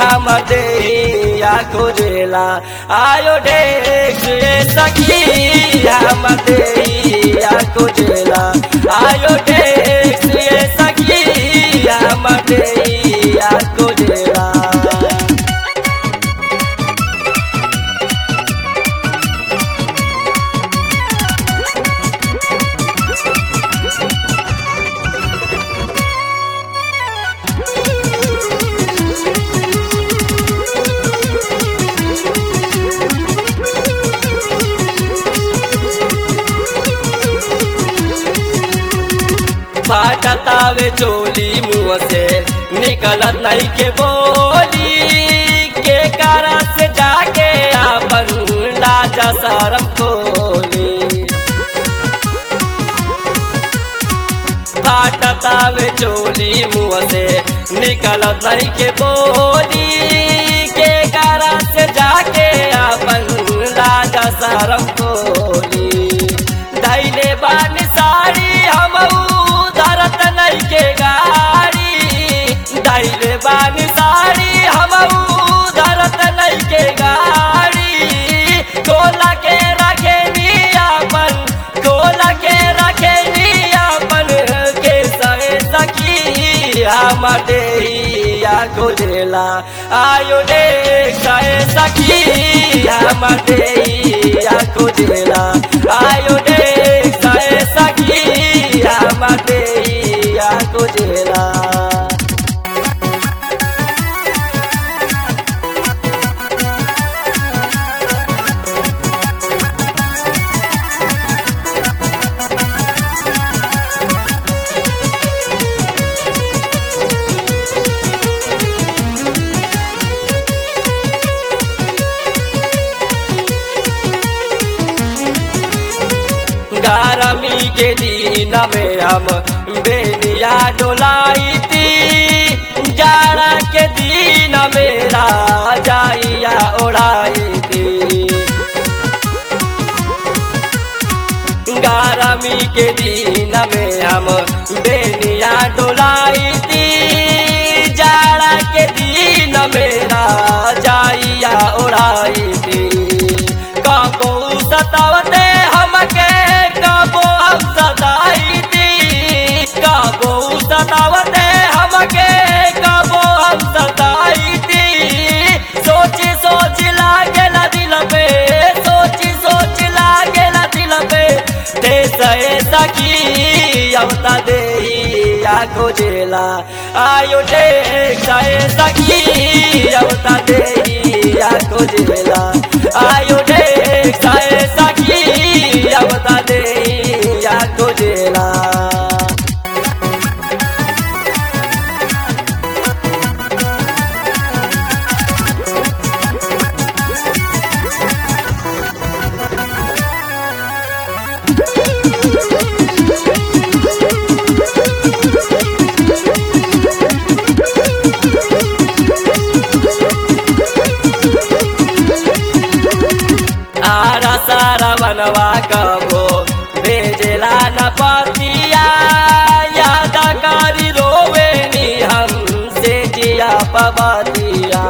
हम देहिया खोजेला आयो डेक्स ये सखी हम देहिया खोजेला आयो डेक्स ये सखी हम देहिया खोजेला फाटतावे चोली मुँह से निकलत नहीं के बोली के कारण से जाके आपन लाजा शरम खोली फाटतावे चोली मुँह से निकलत नहीं के बोली के कारण से जाके आपन लाजा शरम खोली दैले बान साड़ी हम धरत नहीं के गाड़ी दैले बान साड़ी हम धरत नहीं के गाड़ी खोला के रखे अपन खोला के रखे अपन के सहे सखी हम देहिया खोजेला आयो दे सहे सखी हम देहिया खोजेला आयो दे सहे सखी हम देहिया खोजेला गरमी के दिन में हम बेनिया डोलाई थी जाड़ा के दिन मेरा जाइया ओढ़ाई थी गरमी के दिन में हम बेनिया डोलाई थी जाड़ा के दिन मेरा जाइया ओढ़ाई थी कबो सतावते हमके कबो हम सताई थी कबो सतावते हमके कबो हम सताई थी सोची सोच लागे ना दिल पे सोची सोच लागे ना दिल पे दे सहे सखी अवता दे या खोजेला आयो दे सहे सखी अवता दे या खोजेला आयो दे सहे सखी अवता दे या खोजेला आरा सारा बनवा कबो भेजला न पतिया याद करी रोवे नी हम से जिया पबतिया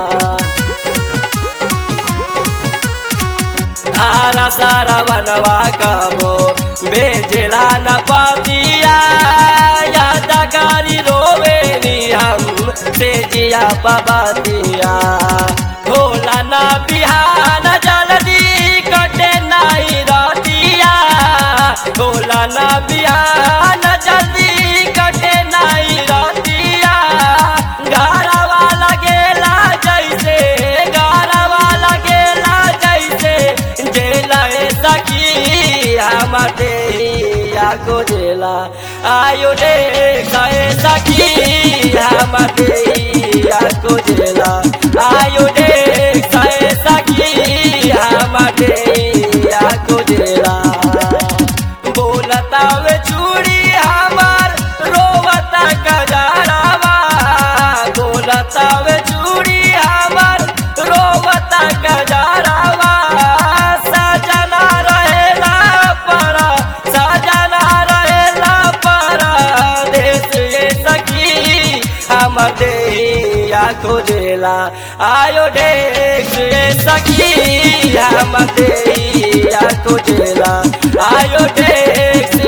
आरा सारा बनवा कबो भेजला न पतिया याद करी रोवे नी हम से जिया पबतिया भोला ना बिहान जल्दी कटे नहीं रतिया भोला ना बिहान जल्दी कटे नहीं रतिया घरवा लगेला जैसे घरवा लगेला जैसे जेला सखी हम देहिया को जेला आयो दे गए सखी हम देहिया को जेला आयो दे गए सखी हम देहिया को जेला बोलता वे चूड़ी हमार रोवता कजारावा बोलता वे चूड़ी हमार रोवता कजारावा सजना रहेला पर सजना रहेला पर देश ये सखी हम देहिया खोजेला आयो डेक्स रे सखी हम देहिया खोजेला आयो डेक्स